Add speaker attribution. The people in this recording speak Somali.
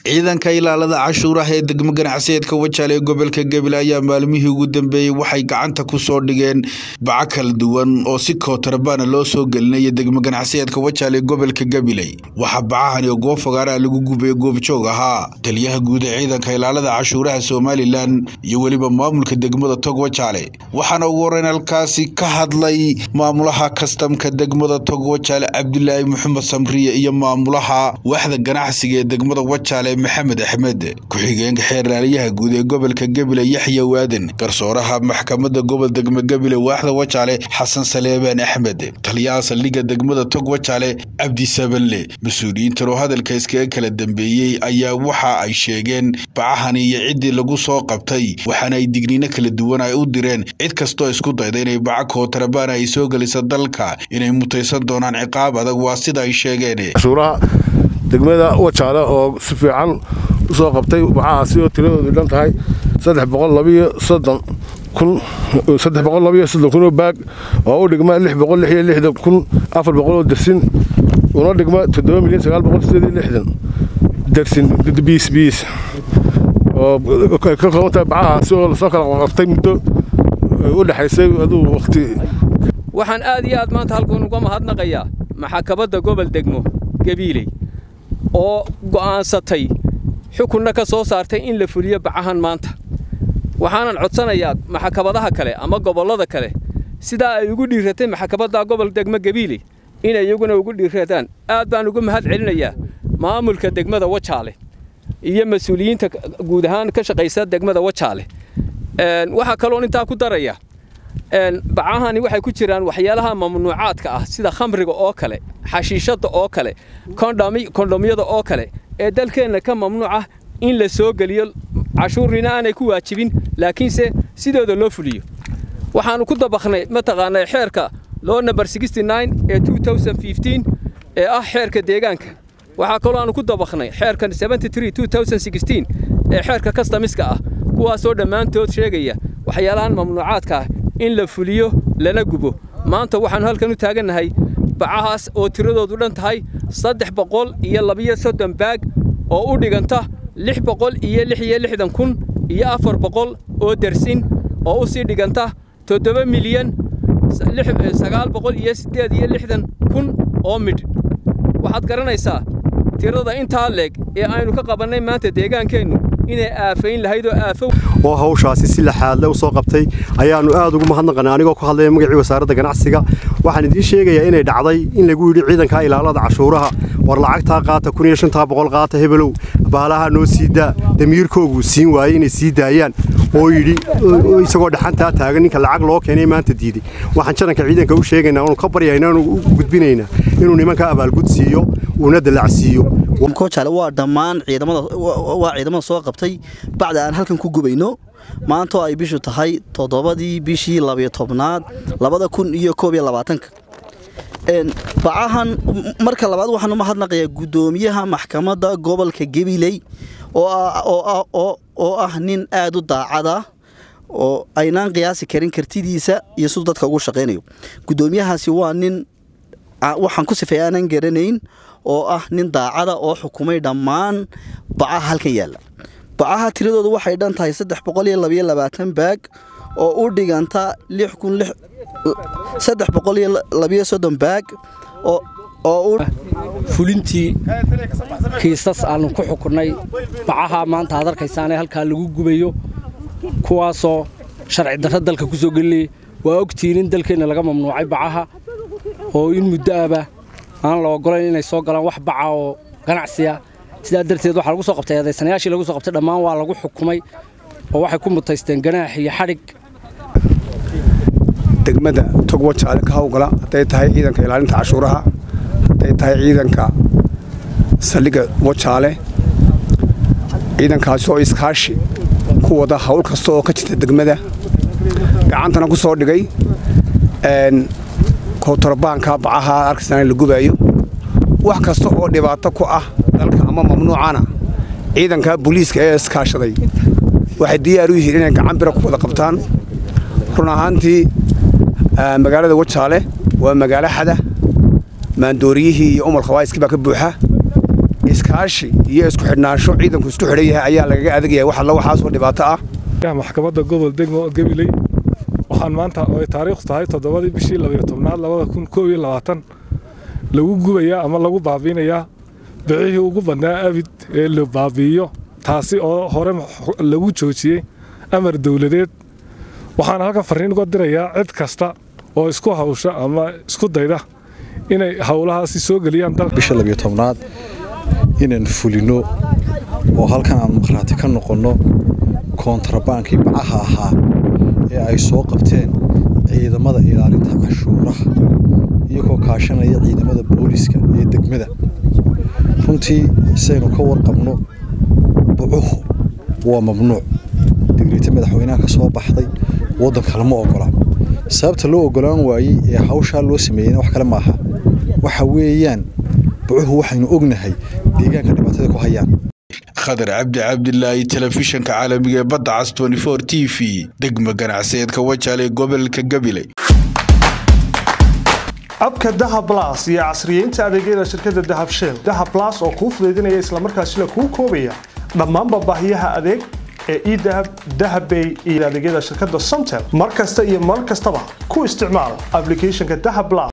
Speaker 1: ciidanka ilaalada cashuuraha ee degmo ganacsiyeedka wajaale ee gobolka gabiley ayaa maalmihii ugu dambeeyey waxay gacanta ku soo dhigeen baco kala duwan oo si kootarbaana loo soo gelinaya degmo ganacsiyeedka wajaale ee gobolka gabiley waxaa bacahani oo goob fogaaraha lagu gubay goobjoog ahaa taliyaha guud ee ciidanka ilaalada cashuuraha somalilan iyo weliba maamulka degmada tog wajaale waxaana ugu horeyn halkaasi ka hadlay maamulaha kastamka degmada tog wajaale cabdilaahi maxamed samriye iyo maamulaha waaxda ganacsiga ee degmada wajaale maxamed axmed ku-xigeenka xeerlaaliyaha guud ee gobolka gabiley yaxya waaden garsooraha maxkamadda gobol degmo gabiley waaxda wajaale xasan saleebaan axmed taliyaha saldhigga degmada tog wajaale cabdi sabanle mas-uuliyiintan oo hadalka iskaga kala dambeeyey ayaa waxa ay sheegeen bacahani iyo ciddii lagu soo qabtay waxaana ay digniino kala duwan ay u direen cid kastoo isku dayda inay baca kootarabaan ay soo gelisa dalka inay mutaysan doonaan ciqaab adag waa sida ay sheegeen
Speaker 2: degmada wajaale oo si fiican u soo qabtay bacahaasi oo tiradoodu dhan tahay kunoo baag oo u dhigma oo dersin una dhigma dersin biis oo ka koobantahay bacahaasi oo lasoo kala qabtay muddo u dhexaysay aduu waqti
Speaker 3: waxaan aad iyo aad maanta halkan uga mahadnaqayaa maxakabadda gobol degmo gabiiley oo go'aansatay xukunna ka soo saartay in la fuliyo bacahan maanta waxaanan codsanayaa maxakabadaha kale ama gobollada kale sidaa ay ugu dhiiratay maxakabadda gobol degmo gabiiley inay iyaguna ugu dhiiradaan aad baan ugu mahad celinayaa maamulka degmada wajaale iyo mas-uuliyiinta guud ahaan ka shaqaysa degmada wajaale waxaa kaloon intaa ku daraya bacahani waxay ku jiraan waxyaalaha mamnuucaadka ah sida khamriga oo kale xashiishadda oo kale kondhomyada oo kale ee dalkeenna ka mamnuuca in la soo geliyo cashuurina aanay ku waajibin laakiinse sidooda loo fuliyo waxaannu ku dabaknay mataqaanaa xeerka loo namber ee ee ah xeerka deegaanka waxaa kaloo aannu ku dabaknay xeerkan ee xeerka kastamiska ah kuwaasoo dhammaantood sheegaya waxyaalahan mamnuucaadka ah in la fuliyo lana gubo maanta waxaannu halkan u taagannahay bacahaas oo tiradoodu dhan tahay saddex boqol iyo labiyo soddon baag oo u dhiganta lix boqol iyo lix iyo lixdan kun iyo afar boqol oo dersin oo u sii dhiganta toddoba milyan sagaal boqol iyo siddeed iyo lixdan kun oo midh waxaad garanaysaa tirada intaa leeg ee aynu ka qabannay maanta deegaankeennu inay aafayn lahayd oo aafo
Speaker 4: oo hawshaasi si laxaadle u soo qabtay ayaannu aad ugu mahadnaqanay anigoo ku hadlaya magacii wasaaradda ganacsiga waxaan idiin sheegayaa inay dhacday in lagu yidhi ciidanka ilaalada cashuuraha war lacagtaa qaata kun iyo shantaa boqol qaata hebelow baalaha noo sii daa damiirkoogu siin waayey inay sii daayaan oo yidhi isagoo dhaxantaa taagan ninka lacag loo keenay maanta diiday waxaan jaranka ciidanka u sheegaynaa oonu ka baryayna oonu u gudbinaynaa inuu nimanka abaalgud siiyo uuna dalacsiiyo
Speaker 5: kojaale waa dhammaan waa ciidamada soo qabtay bacda aan halkan ku gubayno maantoo ay bishu tahay toddobadii bishii labiyo tobnaad labada kun iyo koob iyo labaatanka bacahan marka labaad waxaan u mahadnaqayaa guddoomiyaha maxkamadda gobolka gabiley oo ah nin aad u daacada oo aynaan qiyaasi karin kartidiisa iyo siduu dadka ugu shaqaynayo guddoomiyahaasi waa nin waxaan ku sifay aanan garanayn oo ah nin daacada oo xukumay dhammaan bacaha halkan yaalla bacaha tiradoodu waxay dhan tahay saddex boqol iyo labayo labaatan baag oo u dhiganta lix kun saddex boqol iyo labayo soddon baag oo
Speaker 6: fulintii kiisas aannu ku xukunnay bacaha maanta aad arkaysaane halkaa lagu gubayo kuwaasoo sharci darro dalka ku soo gelinayay waa ogtihiin in dalkeenna laga mamnuucay bacaha oo in muddo aba aan la ogolayn inay soo galaan wax baca oo ganacsiya sidaa darteed waxaa lagu soo qabtay eedaysanayaashii lagu soo qabtay dhammaan waa lagu xukumay oo waxay ku mutaysteen ganaax iyo xadhig
Speaker 7: degmada tog wajaale ka hawgala hadday tahay ciidanka ilaalinta cashuuraha hadday tahay ciidanka saldhigga wajaale ciidankaasi oo iskaashi ku wada hawl kasta oo ka jirta degmada gacantana ku soo dhigay kootarbaanka bacaha arkaysan la gubaayo wax kasta oo dhibaato ku ah dalka ama mamnuucana ciidanka booliiska ee iskaashaday waxay diyaar u yihiin inay gacan bira ku wada qabtaan run ahaantii magaalada wajaale waa magaalo xada maandooriyihii iyo umar khawaayiskii baa ka buuxa iskaashi iyo isku xidhnaansho ciidanku isku xidhan yahay ayaa lagaga adagaya wax alla waxaasoo dhibaato ah
Speaker 2: maxkamadda gobol degmo gabiley waxaan maanta oo ay taariikhdu tahay toddobadii bishii labayo tobnaad labada kun koob iyo labaatan lagu gubayaa ama lagu baabiinayaa bicihii ugu badnaa abid ee la baabiiyo taasi oo hore lagu joojiyey amar dowladeed waxaan halkan farriin uga dirayaa cid kasta oo isku hawsha ama isku dayda inay howlahaasi soo geliyaan
Speaker 8: bisha labiyo tobnaad inaan fulino oo halkan aan maqhraati ka noqonno koontarabaankii bacaha ahaa ee ay soo qabteen ciidamada ilaalinta cashuuraha iyagoo kaashanaya ciidamada booliska ee degmada runtii saynu ka warqabno bucuhu waa mamnuuc digriita madaxweynaha ka soo baxday waddanka lama ogola sababta loo ogolaan waayey ee hawshaa loo sameeyeyna wax kale maaha waxa weeyaan bucuhu waxaynu ognahay deegaanka dhibaatada ku hayaan
Speaker 1: khadar cabdi cabdilaahi telefishanka caalamiga ee badda cas t v degma ganacsiyeedka wajaale ee gobolka gabiley
Speaker 9: abka dahab las iyo casriyeynta adeegyada shirkadda dahab shell dahab las oo kuu fudaydinaya islamarkaasina kuu koobaya dhammaanba baahiyaha adeeg ee edahab dahabbay iyo adeegyada shirkadda somtel mar kasta iyo mar kastaba ku isticmaal ablicathonka dahab las